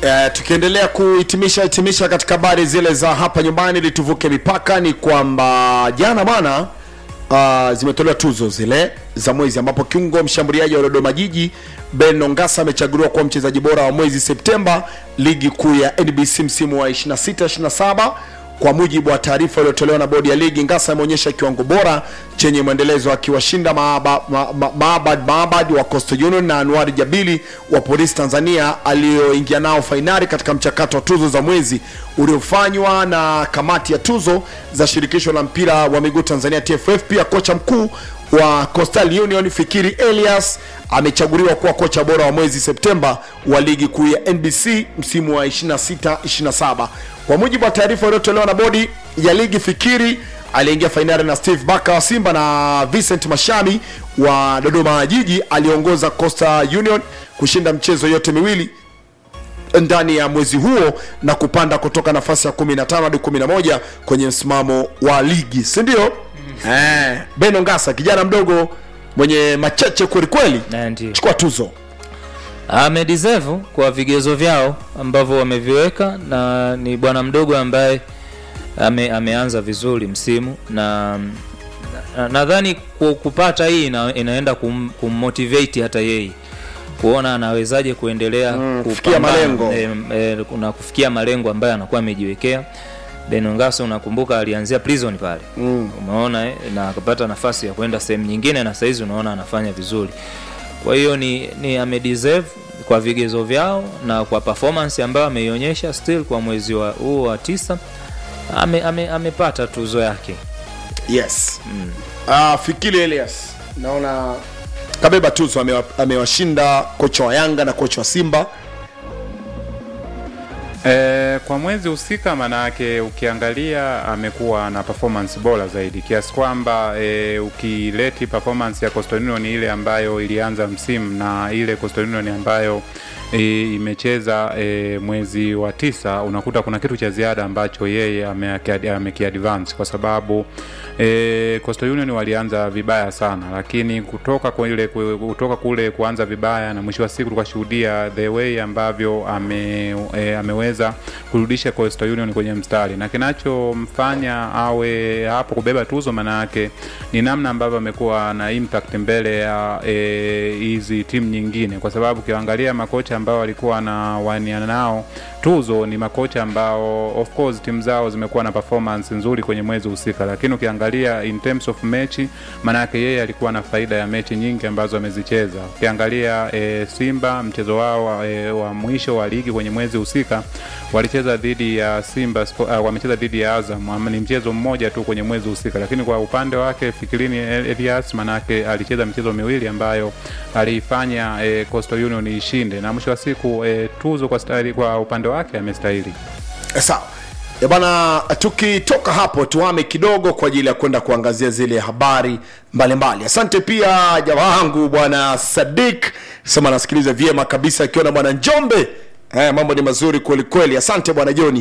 Uh, tukiendelea kuhitimisha hitimisha katika habari zile za hapa nyumbani ili tuvuke mipaka ni kwamba jana bwana uh, zimetolewa tuzo zile za mwezi ambapo kiungo mshambuliaji wa Dodoma Jiji Ben Ongasa amechaguliwa kuwa mchezaji bora wa mwezi Septemba ligi kuu ya NBC msimu wa 26 27 kwa mujibu wa taarifa iliyotolewa na bodi ya ligi, Ngasa ameonyesha kiwango bora chenye mwendelezo akiwashinda Maabad ma, ma, Maabad Maabad wa Coastal Union na Anwar Jabili wa Polisi Tanzania aliyoingia nao fainali katika mchakato wa tuzo za mwezi uliofanywa na kamati ya tuzo za shirikisho la mpira wa miguu Tanzania TFF. Pia kocha mkuu wa Coastal Union Fikiri Elias amechaguliwa kuwa kocha bora wa mwezi Septemba wa ligi kuu ya NBC msimu wa 26 27. Kwa mujibu wa taarifa iliyotolewa na bodi ya ligi, Fikiri aliingia fainali na Steve Baka wa Simba na Vincent Mashami wa Dodoma Jiji aliongoza Coastal Union kushinda mchezo yote miwili ndani ya mwezi huo na kupanda kutoka nafasi ya 15 hadi 11 kwenye msimamo wa ligi, si ndio? Eh, Beno Ngasa kijana mdogo mwenye macheche kweli kweli, Na ndio. chukua tuzo. amedeserve kwa vigezo vyao ambavyo wameviweka na ni bwana mdogo ambaye ame, ameanza vizuri msimu na na- nadhani ku- kupata hii ina, inaenda kum, kummotivate hata yeye kuona anawezaje kuendelea Mm, kupambana, kufikia malengo. eh, eh, na kufikia malengo ambayo anakuwa amejiwekea Benongaso unakumbuka alianzia prison pale Mm. umeona eh, na akapata nafasi ya kwenda sehemu nyingine na saizi unaona anafanya vizuri kwa hiyo ni, ni amedeserve kwa vigezo vyao na kwa performance ambayo ameionyesha still kwa mwezi wa huu wa tisa ame, ame, amepata tuzo yake Yes. Mm. Uh, Fikiri Elias naona kabeba tuzo, amewa- amewashinda kocha wa Yanga na kocha wa Simba. E, kwa mwezi husika manake ukiangalia amekuwa na performance bora zaidi kiasi kwamba e, ukileti performance ya Coastal Union ile ambayo ilianza msimu na ile Coastal Union ambayo e, imecheza e, mwezi wa tisa unakuta kuna kitu cha ziada ambacho yeye ameaki- amekiadvance kwa sababu e, Coastal Union walianza vibaya sana, lakini kutoka kwa ile kutoka kule kuanza vibaya na mwisho wa siku tukashuhudia the way ambavyo ame, e, ameweza kurudisha Coastal Union kwenye mstari, na kinachomfanya awe hapo kubeba tuzo maana yake ni namna ambavyo amekuwa na impact mbele ya e, hizi timu nyingine, kwa sababu ukiangalia makocha ambao walikuwa na waniana nao tuzo ni makocha ambao of course timu zao zimekuwa na performance nzuri kwenye mwezi husika, lakini ukiangalia in terms of mechi, maanake yeye alikuwa na faida ya mechi nyingi ambazo amezicheza. Ukiangalia e, Simba mchezo wao e, wa mwisho wa ligi kwenye mwezi husika walicheza dhidi ya Simba Spo- uh, wamecheza dhidi ya Azam, ama ni mchezo mmoja tu kwenye mwezi husika, lakini kwa upande wake Fikirini Elias manake alicheza michezo miwili ambayo aliifanya e, Coastal Union ishinde, na mwisho wa siku e, tuzo kwa stahili, kwa upande wake amestahili. Eh, Sawa Eh, bana, tukitoka hapo tuame kidogo kwa ajili ya kwenda kuangazia zile habari mbalimbali. Asante pia jamaa wangu bwana Sadik sema nasikiliza vyema kabisa akiwa na bwana Njombe. Eh, mambo ni mazuri kweli kweli. Asante bwana Joni.